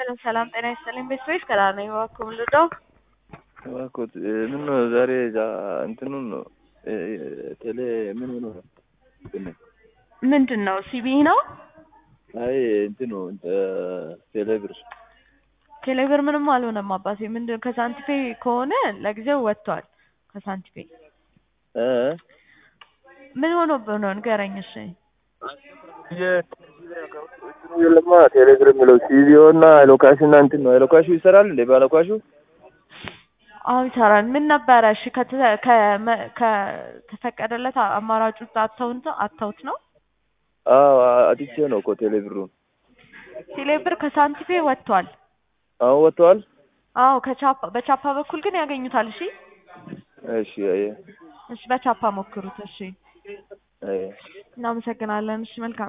ሰላም ሰላም፣ ጤና ይስጥልኝ ቤተሰቦች ከዳር ነኝ። እባክዎ ምን ልርዳው? እባክዎት ምን ነው ዛሬ እዛ እንትኑን ነው ቴሌ ምን ሆኖ ነው? ምንድን ነው ሲቢ ነው? አይ እንትኑ ቴሌ ብር ቴሌብር ምንም አልሆነም አባቴ። ምንድን ከሳንቲፔ ከሆነ ለጊዜው ወጥቷል። ከሳንቲፔ እ ምን ሆኖብህ ነው ንገረኝ። እሺ የለማ ቴሌ ብር የሚለው ሲቪኦ እና ሎካሽ እና እንትን ነው። ሎካሹ ይሰራል እንዴ? ባሎካሹ አዎ ይሰራል። ምን ነበረ? እሺ ከተ- ከመ- ከተፈቀደለት አማራጩ አተውት አተውት ነው አዎ አጥቼ ነው እኮ ቴሌ ብሩን። ቴሌብር ከሳንቲፔ ወጥቷል። አሁን ወጥተዋል። አዎ ከቻፓ በቻፓ በኩል ግን ያገኙታል። እሺ እሺ አየ እሺ በቻፓ ሞክሩት። እሺ አየ እናመሰግናለን። እሺ መልካም